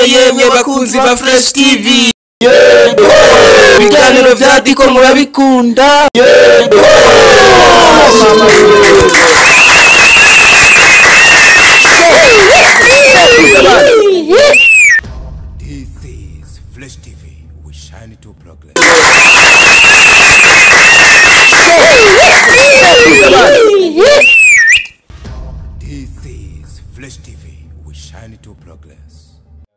yemwe bakunzi ba Fresh TV ibiganiro vya Diko murabikunda This is Flash TV. We shine to progress. This is Flash TV. We shine to progress.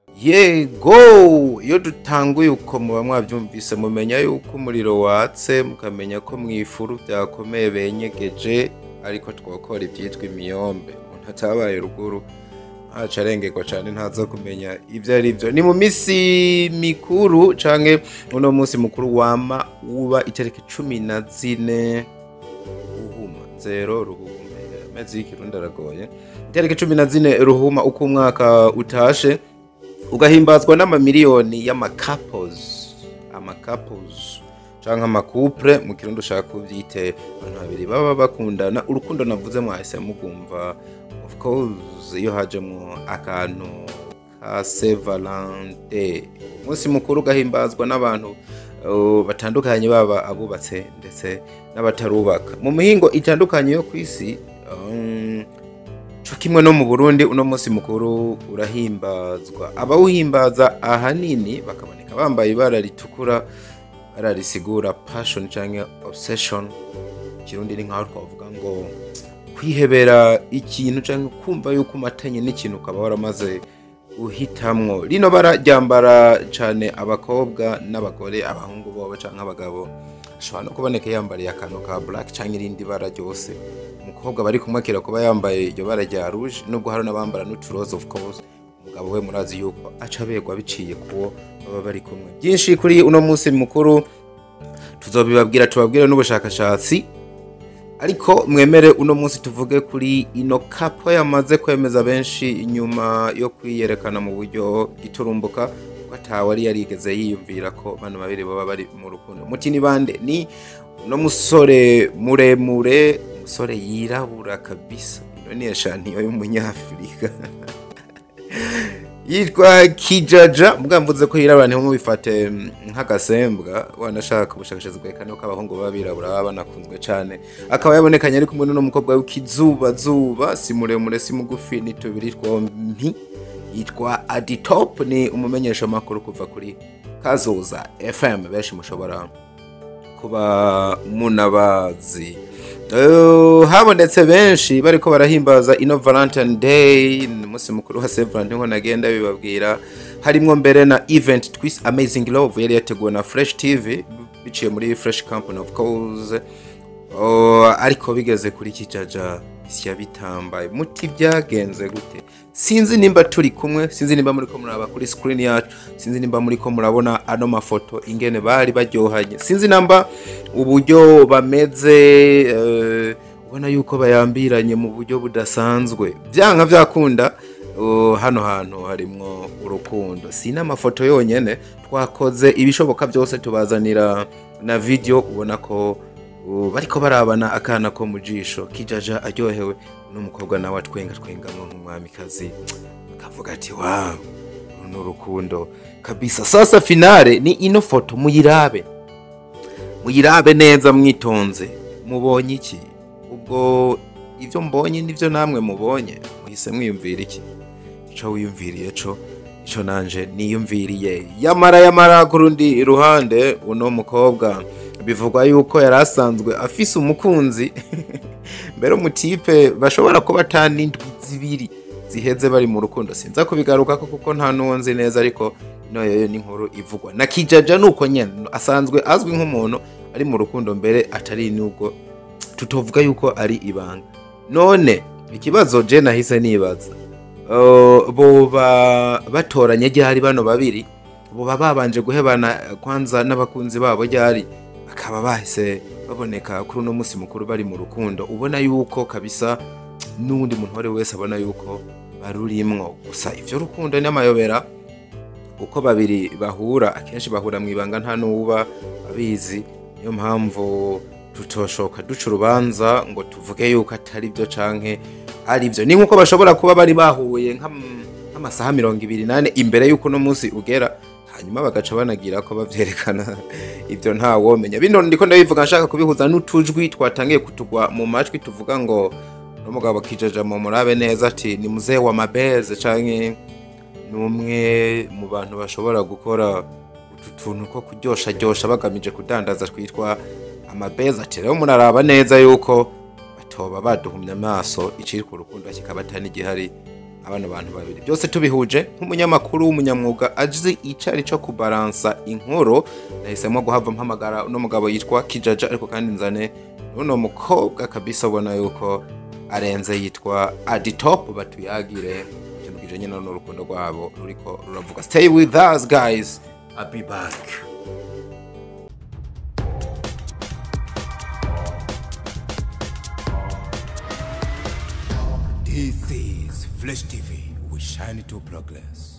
yego iyo dutanguye uko muba mwabyumvise mumenya yuko umuriro watse mukamenya ko mu ifuru byakomeye benyegeje ariko twakora ibyitwa imiyombe umuntu atabaye ruguru ntaca arengerwa cyane ntaza kumenya ibyo ari byo ni mu minsi mikuru canke uno munsi mukuru wama uba itariki cumi na zine ruhuma zero ruhuma amezi y'ikirundi aragoye itariki cumi na zine ruhuma uko umwaka utashe ugahimbazwa n'amamiliyoni y'amakapos amakapos canke amakupure mu kirundi ushaka kuvyite abantu babiri baba bakundana urukundo navuze mwahise mugumva of course iyo hajemwo akantu ka Saint Valentin umunsi mukuru ugahimbazwa n'abantu uh, batandukanye baba abubatse ndetse n'abatarubaka mu mihingo itandukanye yo kw'isi um, co kimwe no mu Burundi uno munsi mukuru urahimbazwa abawuhimbaza ahanini bakaboneka bambaye ibara ritukura ibara risigura passion canke obsession ikirundi ni nkaho twavuga ngo kwihebera ikintu canke kumva yuko umatanye n'ikintu ukaba waramaze guhitamwo rino bara ryambara cane abakobwa n'abagore abahungu bobo canke abagabo ashobora no kuboneka yambariye akantu ka black canke irindi bara ryose umukobwa bari kumwe akira kuba yambaye iryo bara rya rouge nubwo hari n'abambara n'uturoze of course umugabo we murazi yuko aca abegwa biciye kuwo baba bari kumwe byinshi kuri uno munsi mukuru tuzobibabwira tubabwire n'ubushakashatsi ariko mwemere uno munsi tuvuge kuri ino kapo yamaze kwemeza benshi inyuma yo kwiyerekana mu buryo iturumbuka ko atawe ari yarigeze yiyumvira ko bano babiri baba bari mu rukundo muti ni bande ni uno musore muremure umusore yirabura kabisa ino ni eshaniyo y'umunyafurika yitwa kijaja mbwa mvuze ko yirabura ntimubifate mm, nk'agasembwa wanashaka ubushakashatsi bwerekana ko abahungu baba birabura baba banakunzwe cyane akaba yabonekanye ari kumwe n'uno mukobwa w'ikizubazuba si muremure si mugufi ni tubiri twompi yitwa aditop ni umumenyesha makuru kuva kuri kazoza fm benshi mushobora kuba munabazi Eh, habonetse benshi bariko barahimbaza ino valentine day ni umunsi mukuru wa saint valentin nko nagenda bibabwira harimwo mbere na event twist amazing love yari yateguwe na fresh tv biciye muri fresh company of course Oh, ariko bigeze kuri kijaja isi yabitambaye muti byagenze gute sinzi nimba turi kumwe sinzi nimba muri ko muraba kuri screen yacu sinzi nimba muri ko murabona ano mafoto ingene bari baryohanye sinzi namba uburyo bameze eh, ubona yuko bayambiranye mu buryo budasanzwe byanka byakunda uh, hano hantu harimwo urukundo si n'amafoto yonyene twakoze ibishoboka byose tubazanira na video ubona ko uh, bariko barabana akana ko mu jisho kijaja aryohewe n'umukobwa nawe atwenga twengamwo nk'umwamikazi akavuga ati wow uru ni urukundo kabisa sasa finale ni ino foto muyirabe muyirabe neza mwitonze mubonye iki ubwo ibyo mbonye nibyo namwe mubonye muhise mwiyumvira iki ico wiyumviriye co ico nanje niyumviriye yamara yamara ku rundi ruhande uno mukobwa bivugwa yuko yari asanzwe afise umukunzi mbere umutipe bashobora kuba atanindwi zibiri ziheze bari mu rukundo sinza kubigarukako kuko nta n'uwo nzi neza ariko ino yoyo ni inkuru ivugwa na kijaja nuko nyene asanzwe azwi nk'umuntu ari mu rukundo mbere atari nubwo tutovuga yuko ari ibanga none ikibazo je nahise nibaza uh, boba batoranye ryari bano babiri boba babanje guhebana kwanza n'abakunzi babo ryari bakaba bahise baboneka kuri uno munsi mukuru bari mu rukundo ubona yuko kabisa n'uwundi muntu uwo ari we wese abona yuko barurimwo gusa ivyo rukundo n'amayobera uko babiri bahura akenshi bahura mu ibanga nta n'uba abizi niyo mpamvu tutoshoka duca urubanza ngo tuvuge yuko atari byo canke ari byo ni nk'uko bashobora kuba bari bahuye nk'am- nk'amasaha mirongo ibiri nane imbere y'uko uno munsi ugera hanyuma bagaca banagira ko bavyerekana ibyo nta womenya bino ndiko ndabivuga nshaka kubihuza n'utujwi twatangiye kutugwa mu majwi tuvuga ngo n'umugabo kijaja mu murabe neza ati ni muzehe wa mabeze canke ni umwe mu bantu bashobora gukora utu tuntu two kuryosha ryosha bagamije kudandaza twitwa amabeze ati rero muraraba neza yuko batoba baduhumye amaso iciri ku rukundo kikaba atari igihari abana bantu babiri byose tubihuje nk'umunyamakuru w'umunyamwuga azi icari co kubaransa inkuru nahisemo guhava mpamagara uno mugabo yitwa kijaja ariko kandi nzane n'uno mukobwa kabisa ubona yuko arenze yitwa aditop batuyagire ikintu kijanye n'urukundo rwabo ruriko ruravuga stay with us guys I'll be back This is Flesh TV. We shine to progress.